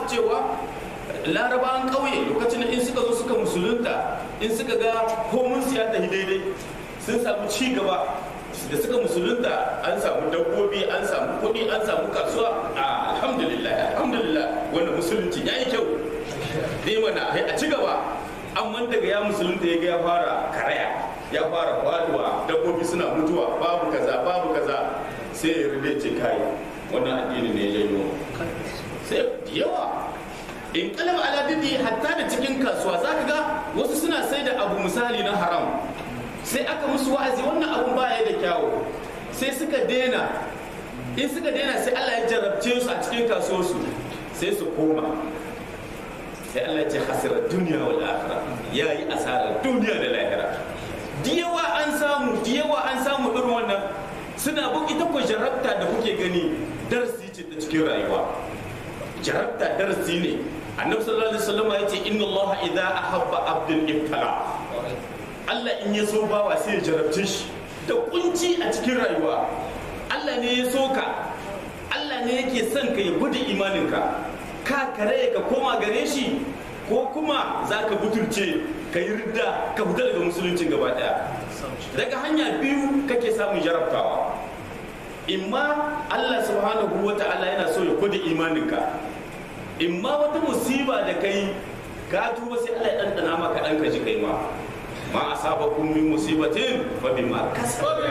su cewa larabawan ƙauye lokacin da in suka zo suka musulunta in suka ga komun siya ta daidai sun samu ci gaba da suka musulunta an samu dabbobi an samu kuɗi an samu kasuwa a alhamdulillah alhamdulillah wanda musulunci ya yi kyau dai mana a ci gaba amma daga ya musulunta ya ga ya fara karaya ya fara faduwa dabbobi suna mutuwa babu kaza babu kaza sai ya rube ce kai wannan addini ne ya janyo sai da yawa in kalama ala didi hatta da cikin kasuwa zaka ga wasu suna sai da abu misali na haram sai aka musu wa'azi wannan abun baya da kyawu sai suka dena in suka dena sai Allah ya jarabce su a cikin kasuwarsu sai su koma sai Allah ya ce hasirar duniya wal akhirah yayi asarar duniya da lahira diyawa an samu diyawa an samu irin wannan suna bu ita ko jarabta da kuke gani darasi ce ta cikin rayuwa jarabta darasi ne annabi sallallahu alaihi wasallam ya ce inna Allah idza ahabba abdul ibtala Allah in ya so bawa sai ya jarabce shi da kunci a cikin rayuwa Allah ne ya so ka Allah ne yake son ka ya gudu imaninka ka kare ka koma gare shi ko kuma za ka butulce ka yi ridda ka fita daga musuluncin gaba daya daga hanya biyu kake samun jarabtawa imma Allah subhanahu wa ta'ala yana so ya gudu imaninka imma wata musiba da kai ka tuba sai Allah ya ɗanɗana maka ɗan ka ji kai ma ma asabakum min musibatin fa bima kasabat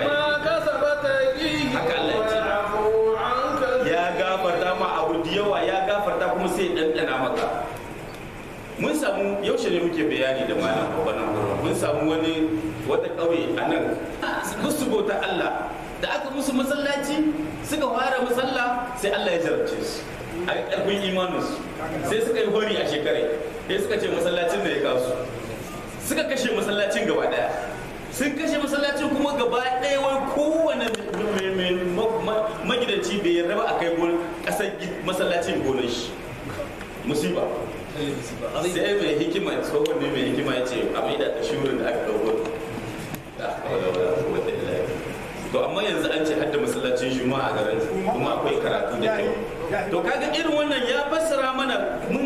haka Allah ya ce ya gafarta ma abu da yawa ya gafarta kuma sai ɗanɗana maka mun samu yaushe ne muke bayani da malam babban mun samu wani wata ƙauye a nan musu bauta Allah da aka musu masallaci suka fara masalla sai Allah ya jarabce su a ƙarfin imaninsu sai suka yi hori a shekarai sai suka ce masallacin da ya kawo su suka kashe masallacin gaba daya sun kashe masallacin kuma gaba daya wai kowane magidanci bai yarda ba a kai kasar masallacin gonar shi musiba sai mai hikima tsohon ne mai hikima ya ce a mai da shirin da aka dauko to amma yanzu an ce hadda masallacin juma'a a garin kuma akwai karatu da kyau to kaga irin wannan ya fassara mana mun